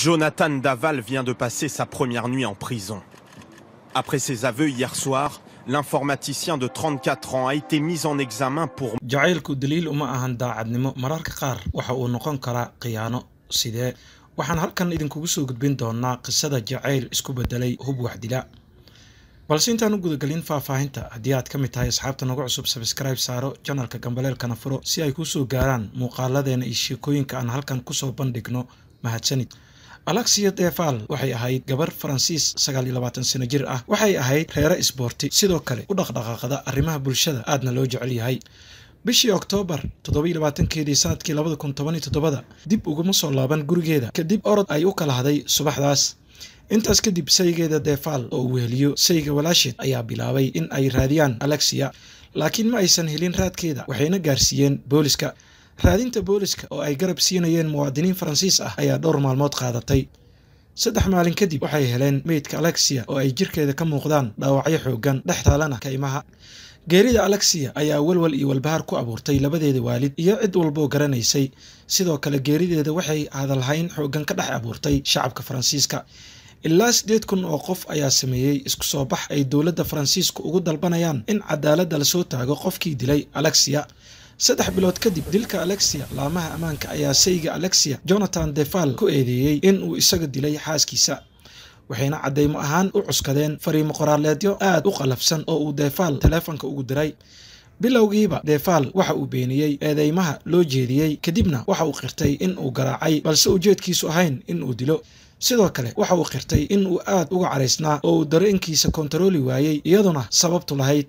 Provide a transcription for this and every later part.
Jonathan Daval vient de passer sa première nuit en prison. Après ses aveux hier soir, l'informaticien de 34 ans a été mis en examen pour jacaylku daliil uma ahan daacadnimo mararka qaar waxa uu noqon karaa khiyaano sidee waxaan halkan idinkugu soo gudbin doonaa qisada jacayl isku bedelay hub waxdila balse intaan u gudagelin faahfaahinta haddii aad ka mid tahay asxaabta nagu cusub sabskribe saaro janalka gambaleelkana furo si ay kuu soo gaaraan muuqaaladeena iyo sheekooyinka aan halkan kusoo bandhigno mahadsanid alexia deval waxay ahayd gabar faransiis sagaal iyo labaatan sano jir ah waxay ahayd reere isboorti sidoo kale u dhaqdhaqaaqda arrimaha bulshada aadna loo jecel yahay bishii oktoobar toddobiyo labaatankeedii sanadkii labada kun toban iyo toddobada dib uguma soo laaban gurigeeda kadib orod ay u kala haday subaxdaas intaas kadib saygeeda deval oo uu weheliyo sayga walaasheed ayaa bilaabay in ay raadiyaan alexia laakiin ma aysan helin raadkeeda waxayna gaarsiiyeen booliska raadinta booliska oo ay garab siinayeen muwaadiniin faransiis ah ayaa dhowr maalmood qaadatay saddex maalin kadib waxay heleen meydka alexia oo ay jirkeeda ka muuqdaan dhaawacyo xoogan dhex taalana kaymaha geerida alexia ayaa walwal iyo walbahaar ku abuurtay labadeeda waalid iyo cid walboo garanaysay sidoo kale geerideeda waxay hadalhayn xoogan ka dhex abuurtay shacabka faransiiska ilaa siddeed kun oo qof ayaa sameeyey isku soo bax ay dowladda faransiisku ugu dalbanayaan in cadaaladda lasoo taago qofkii dilay alexia saddex bilood kadib dilka alexia laamaha ammaanka ayaa sayga alexia jonathan deval ku eedeeyey in uu isaga dilay xaaskiisa waxayna caddaymo ahaan u cuskadeen fariimo qoraaleedyo aad u qalafsan oo uu deval taleefonka ugu diray bilowgiiba deval waxa uu beeniyey eedeymaha loo jeediyey kadibna waxa uu qirtay in uu garaacay balse ujeedkiisu ahayn in uu dilo sidoo kale waxa uu qirtay in uu aad uga caraysnaa oo uu dareenkiisa kontarooli waayey iyaduna sababtu lahayd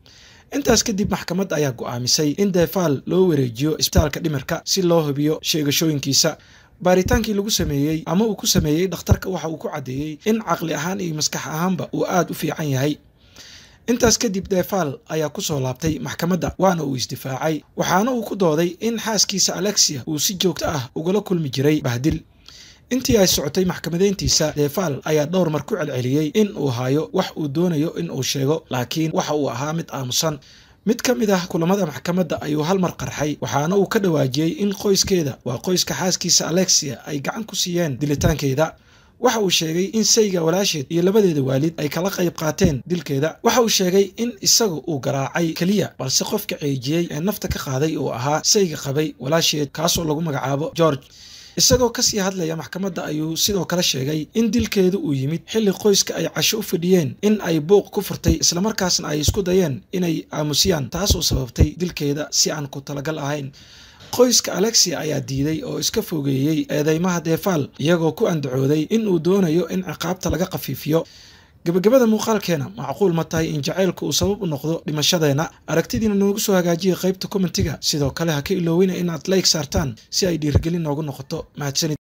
intaas kadib maxkamad ayaa go'aamisay in deval loo wareejiyo isbitaalka dhimirka si loo hubiyo sheegashooyinkiisa baaritaankii lagu sameeyey ama uu ku sameeyey dhakhtarka waxa uu ku caddeeyey in caqli ahaan iyo maskax ahaanba uu aad u fiican yahay intaas kadib deval ayaa ku soo laabtay maxkamadda waana uu isdifaacay waxaana uu ku dooday in xaaskiisa alexia uu si joogto ah ugala kulmi jiray bahdil intii ay socotay maxkamadeyntiisa deval ayaa dhowr mar ku celceliyey in uu hayo wax uu doonayo in uu sheego laakiin waxa uu ahaa mid aamusan mid ka mid ah kulamada maxkamadda ayuu hal mar qarxay waxaana uu ka dhawaajiyey in qoyskeeda waa qoyska xaaskiisa alexia ay gacan ku siiyeen dilitaankeeda waxa uu sheegay in sayga walaasheed iyo labadeeda waalid ay kala qayb qaateen dilkeeda waxa uu sheegay in isaga uu garaacay keliya balse qofka ceejiyey ee nafta ka qaaday uu ahaa sayga qabay walaasheed kaasoo lagu magacaabo george isagoo kasii hadlaya maxkamadda ayuu sidoo kale sheegay in dilkeedu uu yimid xilli qoyska ay casho u fadhiyeen in ay buuq ku furtay islamarkaasna ay isku dayeen inay aamusiyaan taasoo sababtay dilkeeda si aan ku talagal ahayn qoyska alexia ayaa diiday oo iska fogeeyey eedeymaha deval iyagoo ku andacooday in uu doonayo in ciqaabta laga khafiifiyo gabagabada muuqaalkeena macquul ma tahay in jacaylku uu sabab u noqdo dhimashadeena aragtidiina noogu soo hagaajiya qaybta kommentiga sidoo kale ha ka ilooweyna inaad layg saartaan si ay dhiirgelin noogu noqoto mahadsanid